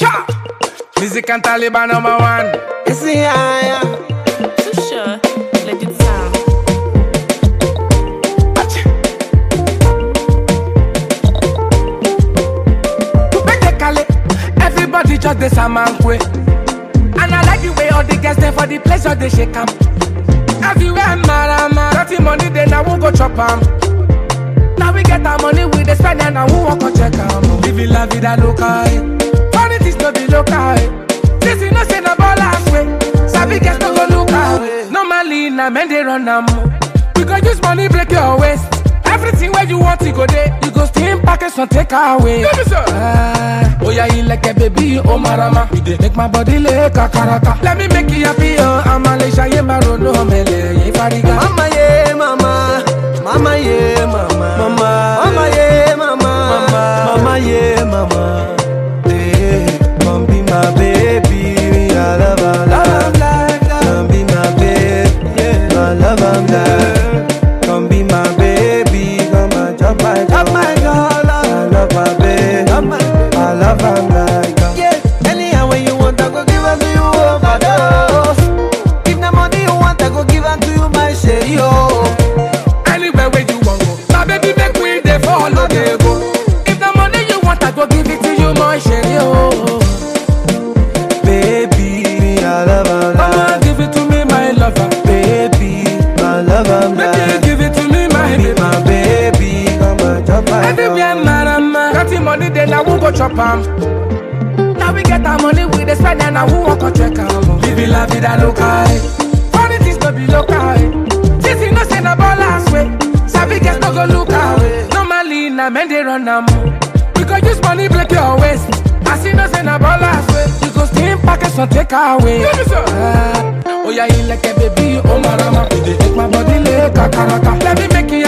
Cha! Music and Taliban number one. See, I am. Too sure. Let it sound. Acha. Make the call Everybody just the samankwe. And I like the way all the girls there for the pleasure they shake 'em. Everywhere marama. Dirty money then I won't go chop 'em. Now we get our money we dey spend and I won't walk or check 'em. Living la vida loca. eh. Funny things no be local. eh. This you know say na ballers way. Sabi girls no go look away. Normally na men dey run 'em. We go use money break your waist. Everything where you want to go there, you go steam package and take away. Ah, oh yeah, you like a baby, oh marama. You dey make my body like a karaka. Let me make you happy, oh I'm a leisha, yeah, marono, mele, yeah, fariga. Mama, yeah, mama. Mama, yeah, mama. Mama, mama, yeah, mama. Mama, mama, yeah, mama. Yeah, come be my baby. I love her, love her. Come be my baby. Yeah, I love her, girl. Come be my baby. Come and chop my girl. my girl. I love her, baby. I love her, my girl. Yeah, anyhow when you want, I go give her to you overdose. If the money you want, I go give her to you, my share, yo. Anywhere where you want go, my baby make we dey follow dey go. If the money you want, I go give it to you, my share, oh. Baby, I love her, Mama, love give it to me, my lover. Baby, I love her, Make you love give it to me, my Be baby. my baby, come and chop my Everywhere, girl. marama. Got the money, then I won't go chop 'em. Now we get our money, we dey spend and I won't walk or check 'em. Living la vida loca, eh. Funny things no be local, eh. This you know say na ballers way. Sabi girls no go look away. Normally na men dey run 'em. We go use money break your waist. As you know say na ballers way. You go steam package and take away. Ah, oh yeah, you like a baby, oh marama. You dey make my body like a karaka. Let me make you